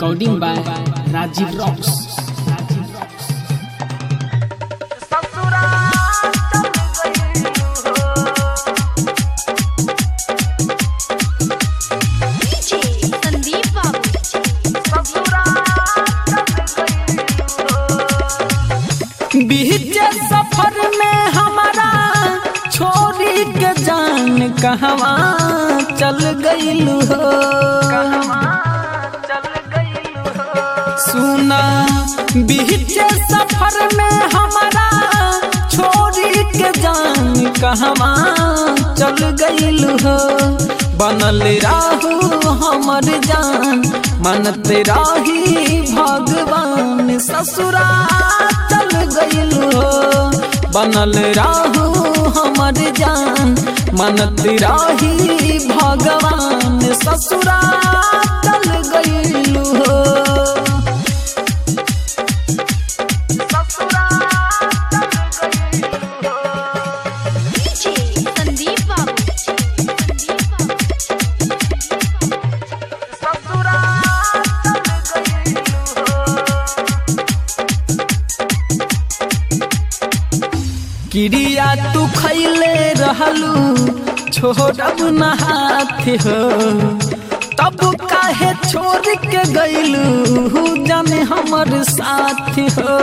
Recording by Rajiv Rocks. DJ Sandeep Babu बीच सफर में हमारा छोरी के जान कहवा चल गईलू हो सुना बीच सफर में हमारा छोरी के जान कहवा चल गईलू हो बनल राहू हमर जान मनत राही भगवान ससुरा चल गईलू हो बनल राहू हमर जान मनत राही भगवान ससुरा चल गईलू हो डीजे संदीप बाबू संदीप किरिया तू खैले रहलू छोड़ब न हाथ हो तब काहे छोड़ के गईलू जाने हमर साथ हो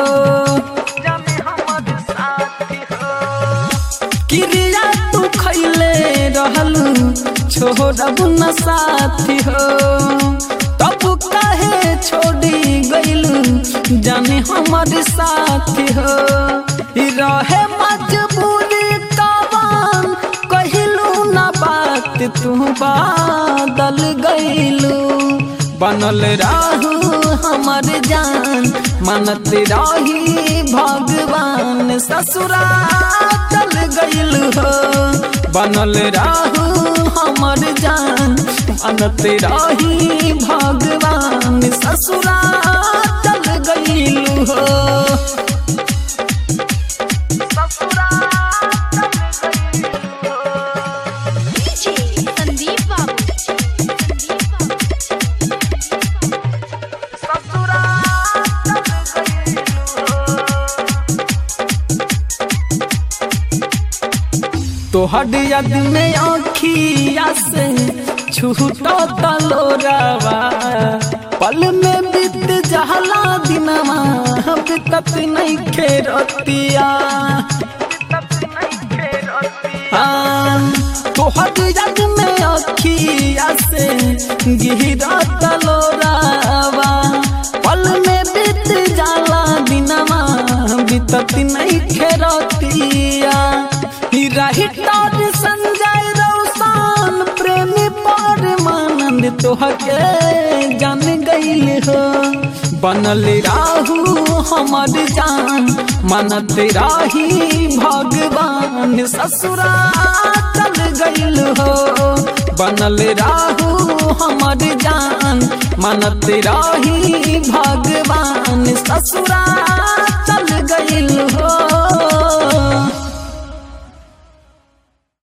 किरिया तू खैले रहलू छोड़ब न साथ हो तब काहे छोड़ी गईलू जाने हमर साथ हो रहे मजबूरी काबान कहिलू ना बात तू बादल गईलू बनल राहू हमर जान मनत राही भगवान ससुरा चल गईल हो बनल राहू हमर जान मनत राही भगवान ससुरा चल गईल हो डीजे संदीप बाबू संदीप तोहर यद में आँखिया से छूटो तलोरावा पल में बीत जहला दिनवा बितत नहीं खेरतिया हाँ, तोहर यद में आँखिया से गिरा तलोरावा पल में बीत जाला दिनवा बितत नहीं खेरतिया हिटर संजय रौसान प्रेमी पर मानंद तोहके जान गईल हो बनल राहू हमर जान मनत राही भगवान ससुरा चल गईल हो बनल राहू हमर जान मनत राही भगवान ससुरा चल गईल हो